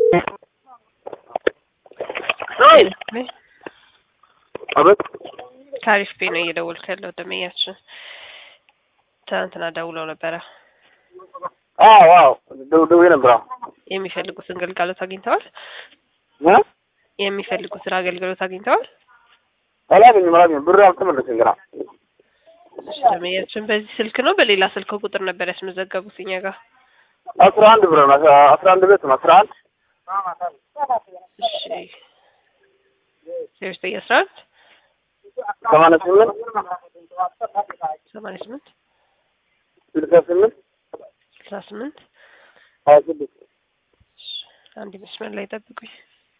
አቤት ታሪፍ ቤ ነው እየደወልክ ያለው ደመኛችን ትናንትና ደውለው ነበረ። አዎ አዎ ደው ደውዬ ነበር። አዎ የሚፈልጉትን ግልጋሎት አግኝተዋል። እ የሚፈልጉትን አገልግሎት አግኝተዋል። አላገኝም አላገኝም ብር አልተመለሰም ገና። እሺ፣ ደመኛችን በዚህ ስልክ ነው በሌላ ስልክ ቁጥር ነበር ያስመዘገቡት እኛ ጋር። አስራ አንድ ብር ነው አስራ አንድ ቤት ነው አስራ አንድ እሺ ዜሮ ዘጠኝ አስራ አንድ ሰማንያ ስምንት ሰማንያ ስምንት ስልሳ ስምንት ስልሳ ስምንት ሀያ ስድስት አንድ መስመር ላይ ጠብቁኝ።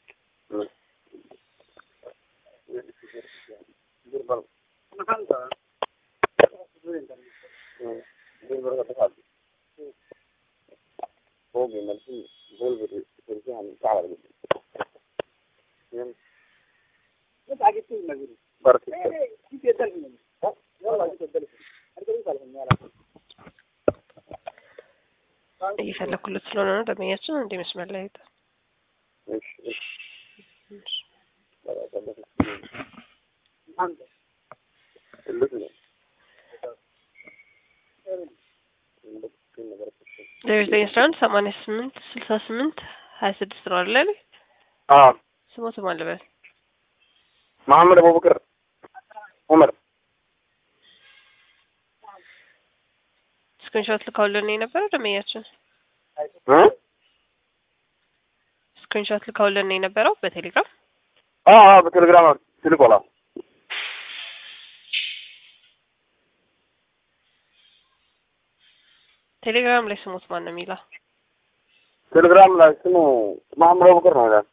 እየፈለኩለት ስለሆነ ነው ደመኛችን እንደ መስመር ላይ ጠ- ዜሮ ዘጠኝ አስራ አንድ ሰማንያ ስምንት ስልሳ ስምንት ሀያ ስድስት ነው አይደል ያለኝ? አዎ ስሞት ማን ልበል? መሐመድ አቡበክር ዑመር ስክሪንሾት ልካውልን የነበረ ደመኛችን እ ስክሪንሾት ልካውልን የነበረው በቴሌግራም አዎ አዎ በቴሌግራም ትልቆላ ቴሌግራም ላይ ስሞት ማን ነው የሚለው? ቴሌግራም ላይ ስሙ መሐመድ አቡበክር ነው ይላል።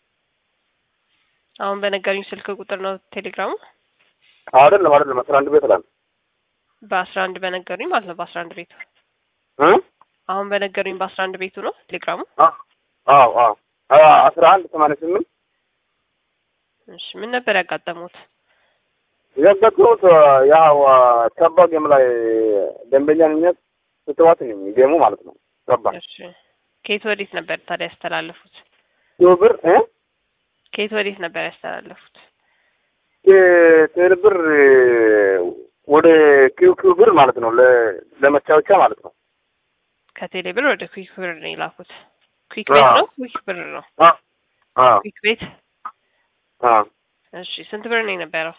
አሁን በነገሩኝ ስልክ ቁጥር ነው ቴሌግራሙ አይደለም አይደለም አስራ አንድ ቤት ላይ በአስራ አንድ በነገሩኝ ማለት ነው በአስራ አንድ ቤቱ እ አሁን በነገሩኝ በአስራ አንድ ቤቱ ነው ቴሌግራሙ። አዎ አዎ አስራ አንድ ሰማንያ ስምንት እሺ ምን ነበር ያጋጠሙት? የገጠሩት ያው ተባ ጌም ላይ ደንበኛነት ስትዋት ነው ጌሙ ማለት ነው። ተባ እሺ ከየት ወዴት ነበር ታዲያ ያስተላለፉት? ብር እ ከየት ወዴት ነበር ያስተላለፉት? ቴሌ ብር ወደ ኪው ኪው ብር ማለት ነው ለ- ለመቻወቻ ማለት ነው። ከቴሌ ብር ወደ ኩዊክ ብር ነው የላኩት። ኩዊክ ቤት ነው ኩዊክ ብር ነው አ አ ኩዊክ ቤት። አ እሺ ስንት ብር ነው የነበረው?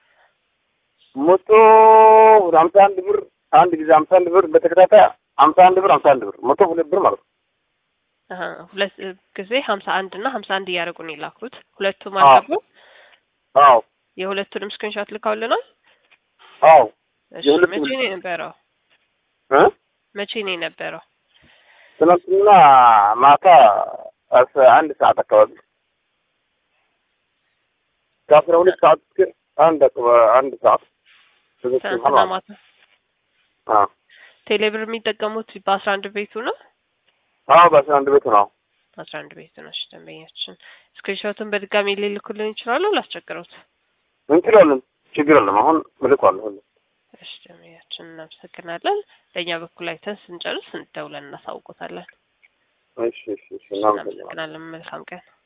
መቶ ሀምሳ አንድ ብር አንድ ጊዜ ሀምሳ አንድ ብር በተከታታይ ሀምሳ አንድ ብር ሀምሳ አንድ ብር መቶ ሁለት ብር ማለት ነው። አሀ ሁለት ጊዜ ሀምሳ አንድ እና ሀምሳ አንድ እያደረጉ ነው የላኩት። ሁለቱም አዎ። አልገቡ። አዎ የሁለቱንም ስክሪንሾት ልካውልናል። አዎ እሺ የሁለቱም መቼ ነው የነበረው? እ መቼ ነው የነበረው? ትናንትና ማታ አስራ አንድ ሰዓት አካባቢ ከአስራ ሁለት ሰዓት እስከ አንድ አካባ- አንድ ሰዓት ትናንትና ማታ አ ቴሌ ብር የሚጠቀሙት በአስራ አንድ ቤቱ ነው። አዎ በአስራ አንድ ቤት ነው። አስራ አንድ ቤቱ ነው። እሺ ደንበኛችን ስክሪንሾትን በድጋሚ ሊልኩልን ይችላሉ? ላስቸግረውት። እንችላለን፣ ችግር የለም። አሁን ምልኳለሁ ሁሉ እሺ ደንበኛችን እናመሰግናለን። በእኛ በኩል አይተን ስንጨርስ እንደውለን እናሳውቆታለን። እሺ እሺ እሺ እናመሰግናለን። እናመሰግናለን። መልካም ቀን